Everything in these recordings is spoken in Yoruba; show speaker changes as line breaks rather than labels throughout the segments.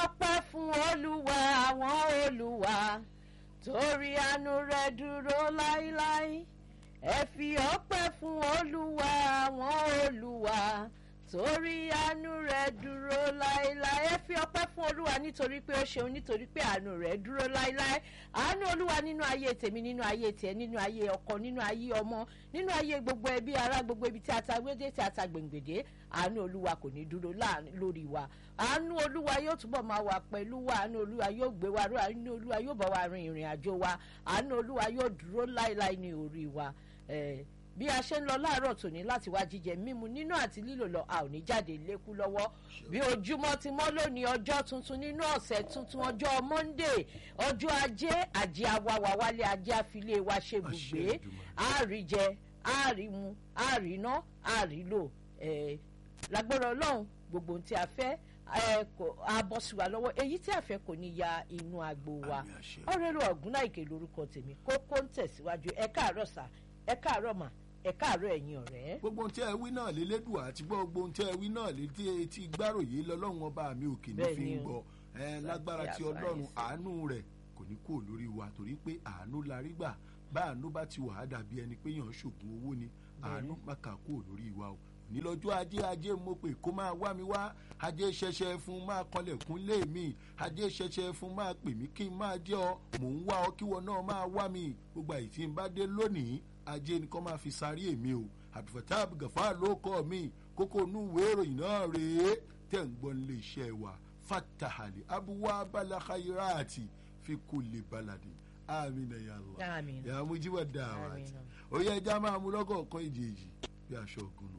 ọpẹ́ fún olúwa àwọn olúwa torí àánú rẹ̀ dúró láíláí ẹ fi ọpẹ́ fún olúwa àwọn olúwa torí àánú rẹ̀ dúró láíláí ẹ fi ọpẹ́ fún olúwa nítorí pé ó ṣeun nítorí pé àánú rẹ̀ dúró láíláí àánú olúwa nínú ayé tèmi nínú ayé tiẹ̀ nínú ayé ọkọ nínú ayé ọmọ nínú ayé gbogbo ẹbí ará gbogbo ibi tí a ta gbédé tí a ta gbèǹgbèdé àánú olúwa kò ní dúró lórí wa àánú olúwa yóò túbọ̀ máa wà pẹ̀lú wa àánú olúwa yóò gbé wa ró àánú olúwa yóò bá wa rin ìrìn àjò wa àánú olúwa yóò dúró láíláí ní orí wa bí a ṣe ń lọ láàárọ̀ tòní láti wá jíjẹ mímu nínú àti lílò lọ a ò ní jáde lékú lọ́wọ́ bí ojúmọ́ ti mọ́ lónìí ọjọ́ tuntun nínú ọ̀sẹ̀ tuntun ọjọ́ monday ọjọ́ ajé àjẹ awàwà wálé ajé àfilé wa ṣe bùgbé àríjẹ àrímu àríná àrílò lágbára ọlọ́run gbogbo ohun tí a fẹ́ abọ́ sí wa lọ́wọ́ èyí tí a fẹ́ kò ní ya inú agbo wa ọ̀rẹ́rù ọ̀gúnláìkè lórúkọ tèmi kókó ń tẹ̀síwájú ẹ káàárọ̀ sà ẹ káàárọ̀ mà ẹ káàárọ̀ ẹ̀yin ọ̀rẹ́.
gbogbo ohun tí ẹ wí náà lélédùn àti gbogbo ohun tí ẹ wí náà létí etí gbáròyé lọ́lọ́run ọba mi òkè ní fi ń gbọ́ ẹ lágbára tí ọlọ́run àánú rẹ̀ kò ní kúrò lórí wa torí pé àánú la rí gbà bá àánú bá ti wà á dàbí ẹni pé yàn ṣògùn owó ni àánú má kà kúrò lórí wa o nílọ́jọ́ ajé ajé mo pè kó máa wá mi wá ajé ṣẹṣẹ fún máa kọlẹ̀kùn lé mi ajé ṣẹṣẹ fún máa pè mí kí n máa jẹ́ ọ mò ń wá ọ kíwọ náà máa wá mi gbogbo àyè tí n bá dé lónìí ajé ni kò máa fi sáré èmi o àbífọ̀tá gàfá ló kọ́ mi kókó inú ìwé ìròyìn náà rèé tẹ̀ ń gbọ́ nílé iṣẹ́ wa fatahali abuwa balakayirati fi kulè baladi amina yàrá yàrá mo jíwọ̀ dáhà àti oyè ẹja máa mú lọ́kọ̀ọ̀kan ìjèjì bí aṣọ ògùn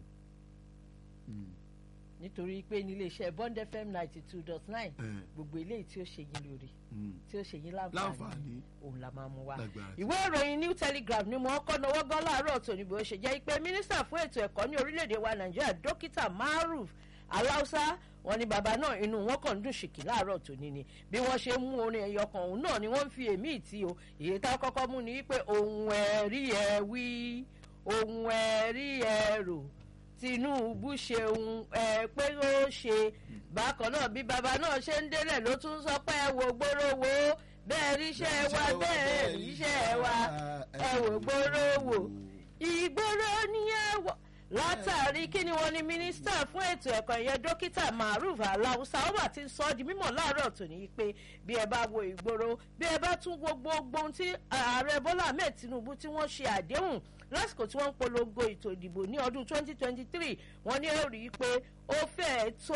nítorí pé nílé iṣẹ́ bond fm ninety two dot nine gbogbo eléyìí tí ó ṣe yín lórí tí ó ṣe yín láǹfààní òun la máa mú wa. ìwé ìròyìn new telegraph ni mo kọ́ náwó gan láàárọ̀ tòní bó ṣe jẹ́ pé mínísítà fún ètò ẹ̀kọ́ ní orílẹ̀-èdè wa nàìjíríà dókítà maruf aláùsá wọn ni bàbá náà inú wọn kàn ń dùn ṣìkì láàárọ̀ tòní ni bí wọ́n ṣe mú orin ẹ̀yọ kan òun náà ni wọ́n ń fi èmi ìtì o èyí tá a kọ́kọ́ mú ni wípé ohun ẹ̀rí ẹ̀ wí ohun ẹ̀rí ẹ̀ rò tinubu ṣeun ẹ pé ó ṣe bákan náà bí baba náà ṣe ń délẹ̀ ló tún sọ pé ẹ wò gbóró wo bẹ́ẹ̀ ríṣẹ́ wa bẹ́ẹ̀ ríṣẹ́ wa ẹ wò gbóró wo ìgboro ni ẹ wọ látàrí kí ni wọn ní mínísítà fún ètò ẹ̀kọ́ ìyẹn dókítà maruf aláwùsá ó bá ti ń sọ ọ́ di mímọ̀ láàárọ̀ tòní pé bí ẹ bá wo ìgboro bí ẹ bá tún wo gbogbo ohun tí ààrẹ bọ́lá ahmed tinubu tí wọ́n ṣe àdéhùn lásìkò tí wọ́n ń polongo ètò ìdìbò ní ọdún 2023 wọ́n ní ó rí i pé ó fẹ́ẹ̀ tó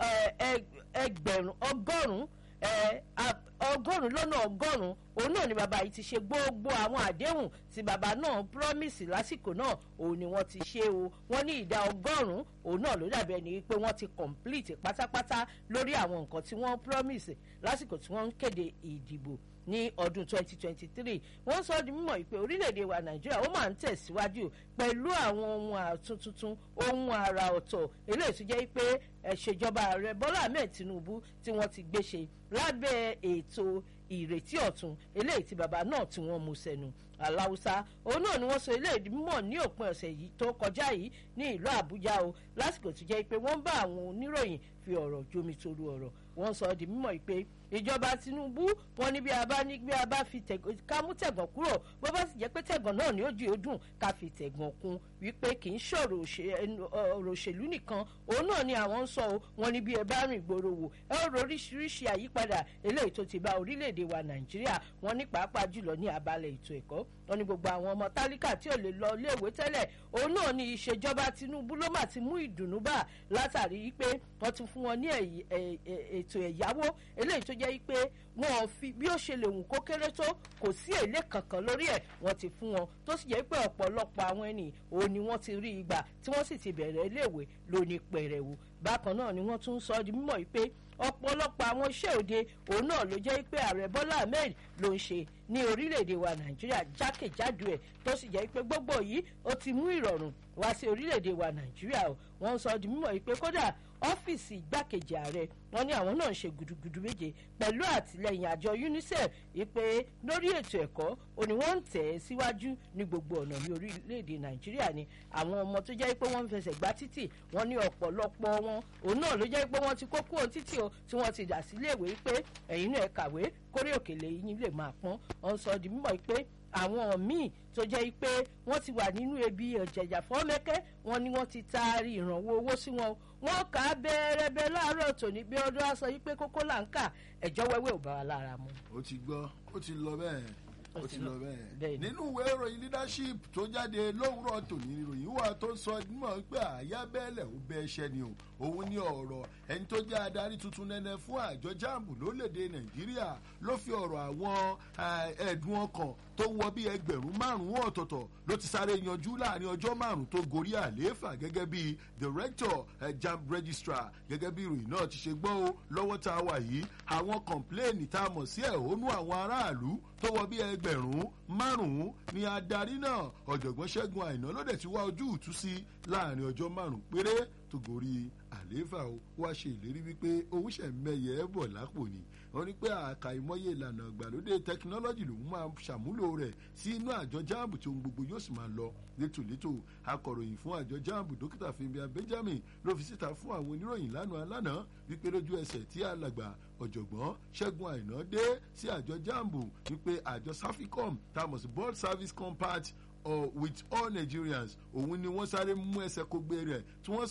ẹgbẹ̀rún ọgọ́rùn-ún ọgọ́rùn-ún lọ́nà ọgọ́rùn-ún òun náà ni bàbá yìí ti ṣe gbogbo àwọn àdéhùn tí bàbá náà promise lásìkò náà òun ni wọ́n ti ṣe o wọ́n ní ìdá ọgọ́rùn-ún òun náà ló dàbí ẹni pé wọ́n ti complete pátápátá lórí àwọn nǹkan tí wọ́n promise lásìkò tí wọ́n ń kéde ìdìbò ní ọdún 2023 wọ́n sọ di mímọ̀ pé orílẹ̀-èdè wa nàìjíríà ó máa ń tẹ̀síwájú pẹ̀lú àwọn ohun àtúntún ohun àrà ọ̀tọ̀ eléyìí tó jẹ́ pé ẹ̀ṣèjọba ààrẹ bọ́lá ahmed tinubu tí wọ́n ti gbé ṣe lábẹ́ ètò ìrètí ọ̀tun eléyìí tí bàbá náà tí wọ́n mú sẹ́nu aláwùsá òun náà ni wọ́n sọ eléyìí mímọ̀ ní òpin ọ̀sẹ̀ yìí tó kọjá yìí ní ìlú àbújá o lásìkò tó jẹ́ pé wọ́n bá àwọn oníròyìn fi ọ̀rọ̀ jomi toru ọ̀rọ̀ wọ́n sọ di mímọ̀ pé ìjọba tinubu wọn ní bí a bá ní bí a bá fi ká mú tẹ̀gàn kúrò bó bá sì jẹ́ pé tẹ̀gàn náà ní ojú odùn ká fi tẹ̀gàn kún wípé kì í ṣọ̀rọ̀ ọ̀rọ̀ òṣèlú nìkan òun náà ni àwọn ń sọ o wọn ní bí ẹ bá rìn gbòòrò wò ẹ ó ro oríṣiríṣi àyípadà eléyìí tó ti bá orílẹ̀-èdè wa nàìjíríà wọn ní pàápàá jùlọ ní abalẹ̀ ètò ẹ̀kọ́ wọn ní gbogbo àwọn ọmọ tálíkà tí ò lè lọ iléèwé tẹ́lẹ̀ òun náà ni ìṣèjọba tinubu ló mà ti mú ìdùnnú bá látàrí pé wọ́n ti fún wọn ní ètò ẹ̀yáwó eléyìí tó jẹ́ pé wọn ò fi bí ó ṣe lè wù kó kéré tó kò sí èlé kankan lórí ẹ̀ wọ́n ti fún wọn tó sì jẹ́ pé ọ̀pọ̀lọpọ̀ àwọn ẹni òun ni wọ́n ti rí ìgbà tí wọ́n sì ti bẹ̀rẹ̀ iléèwé lóní pẹ̀rẹ̀wò bákan náà ni wọ́n tún sọ di mímọ̀ pé ọ̀pọ̀lọpọ̀ àwọn iṣẹ́ òde òun náà ló jẹ́ pé ààrẹ bọ́lá ahmed ló ń ṣe ní orílẹ̀-èdè wa nàìjíríà jákèjádò ẹ̀ tó sì jẹ́ pé gbogbo yìí ó ti mú ìrọ̀rùn wá sí orílẹ̀-èdè wa nàìjíríà o wọ́n sọ di mímọ̀ yìí pé kódà ọ́fíìsì igbákejì ààrẹ wọn ní àwọn náà ń ṣe gudugudu méje pẹ̀lú àtìlẹyìn àjọ unicef wípé lórí ètò ẹ̀kọ́ òní wọ́n ń tẹ̀ ẹ́ síwájú ní gbogbo ọ̀nà ní orílẹ̀-èdè nàìjíríà ni àwọn ọmọ tó jẹ́ pé wọ́n ń fẹsẹ̀ gbá títì wọ́n ní ọ̀pọ̀lọpọ̀ wọn òun náà ló jẹ́ pé wọ́n ti kó kúrò títì o tí wọ́n ti dà sílé ìwé pé ẹ̀yin náà ẹ kàwé kórè òkèlè yín lè máa pọ́n ọ̀n sọ di mímọ̀ pé àwọn míì tó jẹ́ pé wọ́n ti wà nínú ebi ọ̀jẹ̀jà fọ́mẹ́kẹ́ wọn ni wọ́n ti taari ìrànwọ́ owó sí wọn wọ́n kà á bẹ́ẹ̀rẹ́bẹ́ láàárọ̀ tòní bí ọdún á sọ yí pé kókó là ń kà ẹ̀jọ́ wẹ́wẹ́ ò bá wa lára mu.
ó ti gbọ́ ó ti lọ bẹ́ẹ̀ ó ti lọ bẹ́ẹ̀
bẹ́ẹ̀ ni.
nínú ìwé ìròyìn leadership tó jáde lówùrọ̀ tòní ìròyìn wà tó sọ mọ̀ pé àyà bẹ́ẹ̀lẹ̀ ó bẹ́ ẹṣẹ́ ni o òun ní ọ̀rọ̀ ẹni tó jẹ́ adarí tuntun nẹ́nẹ́ fún àjọ jambu lórílẹ̀‐èdè nàìjíríà ló fi ọ̀rọ̀ àwọn eh, ẹ̀dùn ọkàn tó wọ bí ẹgbẹ̀rún márùn-ún ọ̀tọ̀ọ̀tọ̀ ló ti sáré yanjú láàrin ọjọ́ márùn-ún tó gorí àlééfà gẹ́gẹ́ bí director eh, jamb registrar gẹ́gẹ́ bí ìròyìn náà ti ṣe gbọ́ o lọ́wọ́ tá a wà yìí àwọn kọ̀ǹpléènì tá a mọ̀ sí ẹ̀hónú àwọn aráàlú tó wọ bí ẹgbẹ̀rún márùn-ún ni adarí náà ọ̀jọ̀gbọ́n ṣẹ́gun àìná ló dẹ̀ ti wá ojú ìtú sí láàrin ọjọ́ márùn-ún péré tó gorí àlééfà o wá ṣe ìlérí wípé òun ṣẹ̀ mẹ́yẹ ẹ̀ bọ̀ lápò ni wọ́n ní pé àkàìmọye ìlànà ìgbàlódé tẹkinọ́lọ́jì lòun máa ṣàmúlò rẹ̀ sí inú àjọ jáàmù tí ohun gbogbo yóò sì máa lọ létòlétò akọ̀ròyìn fún àjọ jáàmù dókítà fìmbíà benjamin ló fi síta fún àwọn oníròyìn lánàá lánàá wípé lójú ẹsẹ̀ tí alàgbà ọ̀jọ̀gbọ́n ṣẹ́gun àìná dé sí àjọ jáàmù wípé àjọ saficom tá a mọ̀ sí board service compact uh, with all nigerians òun ni wọ́n sáré mú ẹsẹ̀ kó gbé rẹ̀ tí wọ́n